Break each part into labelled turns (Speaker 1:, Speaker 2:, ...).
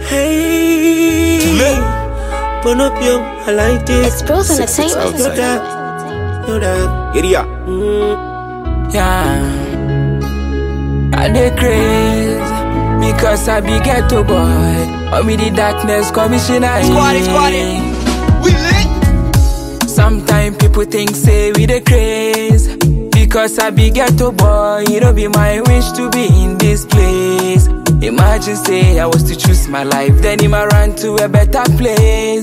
Speaker 1: Hey, burn up your, I like this.
Speaker 2: It's Bros Entertainment.
Speaker 1: Yo that, yo that. Giddy up. Mm.
Speaker 3: Yeah. I dey craze because I be ghetto boy. Or me the darkness commissioner.
Speaker 4: Squad it, squad it. We lit.
Speaker 3: Sometimes people think say we the craze because I be ghetto boy. It don't be my wish to be in this place. Imagine say I was to choose my life, then him I run to a better place.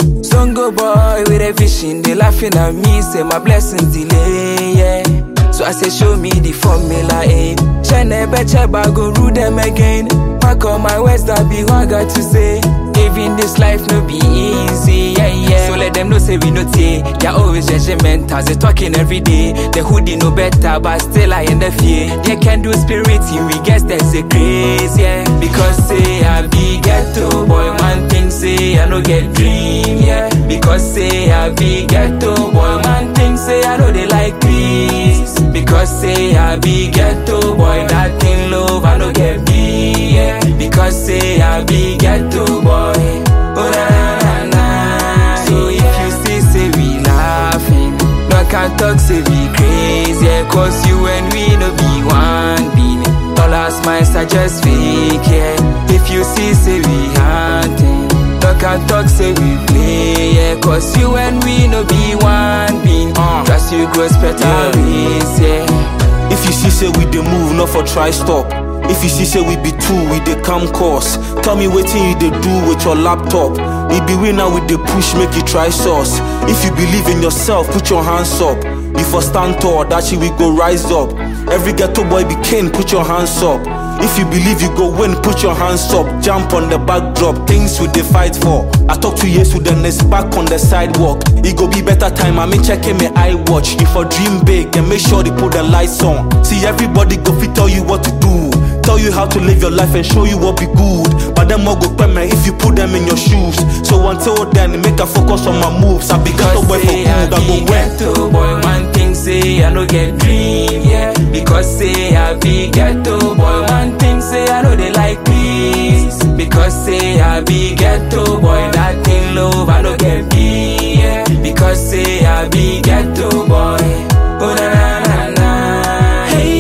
Speaker 3: Songo boy with a vision, they laughing at me, say my blessings delay. Yeah. So I say show me the formula, eh? Shine better, but go rule them again. Pack all my words that be what I got to say. Living this life no be easy, yeah, yeah. So let them know say we no take. They're always judgmental, they talking every day. The hoodie no better, but still I in the fear. They can do spirit in we guess there's a craze, yeah. Because say I be ghetto boy, man thing say I no get dream, yeah. Because say I be ghetto boy, man thing say I know they like peace. Because say I be ghetto boy, that thing love I no get be, yeah. Because say I be ghetto boy, oh na na na na. So if you see say we laughing, no can talk say we crazy, yeah. Cause you and we no be one being. Dollars miles are just fake, yeah. If you see say we hunting, no can talk say we play, yeah. Cause you and we no be one being. Trust you grows better ways, yeah.
Speaker 5: If you see say we dey move, not for try stop. If you see say we be two, we dey come course. Tell me wetin you dey do with your laptop. It be we now we dey push, make you try source. If you believe in yourself, put your hands up. You for stand tall, that shit we go rise up. Every ghetto boy be king, put your hands up. If you believe you go win, put your hands up. Jump on the backdrop, things we dey fight for. I talk to years with the next back on the sidewalk. It go be better time, I mean checking my eye watch. If for dream big, then make sure they put the lights on. See everybody go fit tell you what to do. Tell you how to live your life and show you what be good. But them all go me if you put them in your shoes. So until then, make a focus on my moves. I be ghetto boy for
Speaker 3: say
Speaker 5: good,
Speaker 3: I
Speaker 5: I go
Speaker 3: be
Speaker 5: win.
Speaker 3: ghetto boy, man thing say I no get dream, yeah. Because say I be ghetto boy, man thing say I know they like peace. Because say I be ghetto boy, that thing love I no get be, yeah. Because say I be ghetto boy, oh na na na na, hey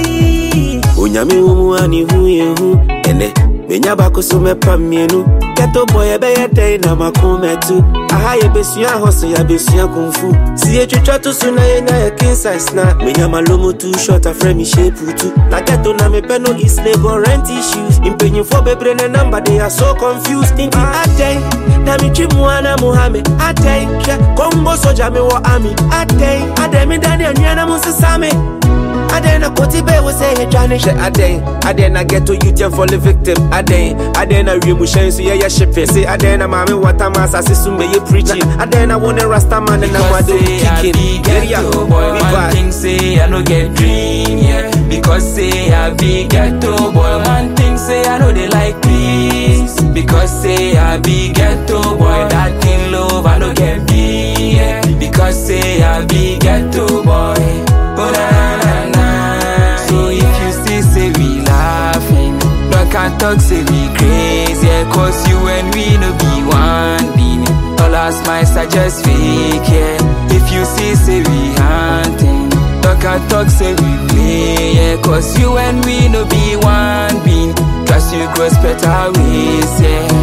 Speaker 3: yeah.
Speaker 1: onyame wɔ mu a ne hu yɛ hu ɛnɛ menya baako so mɛpa mmienu gɛtɔ bɔ yɛbɛyɛ dɛn na mako mɛtu aha yɛbɛsua hɔ so yɛabɛsua kumfu si yɛtwitwa to so na yɛnya yɛ kinsis na menya malomo tu short afrɛ me sheputu na gɛto na mepɛ no is labor rent issues mpanyimfoɔ bebree ne number they are so confused nti adɛn na metwi mu a na mo ha me adɛn hwɛ kɔmbo sogya mewɔ ami adɛn adɛn meda ne anua na mo nsesa me Aden na koti be we say he jani she Aden Aden na get to you and fall a victim Aden Aden na real mushen so yeah yeah shipping Say Aden na mami water mas asisu me ye preaching Aden na one rasta man and na
Speaker 3: Because
Speaker 1: wado
Speaker 3: say I
Speaker 1: kicking
Speaker 3: be ghetto boy, man thing say I no get dream, yeah. Because say I be ghetto boy, man thing say I know they like peace. Because say I be ghetto boy, that thing love I no get be, yeah. Because say I be ghetto boy, oh na na na na. So if you see say we laughing, no can talk say we crazy, yeah. Cause you and we no be one being. Dollars miles are just fake, yeah. If you see, say we hunting. Talk and talk, say we play, yeah. Cause you and we no be one being. Trust you grows better ways, yeah.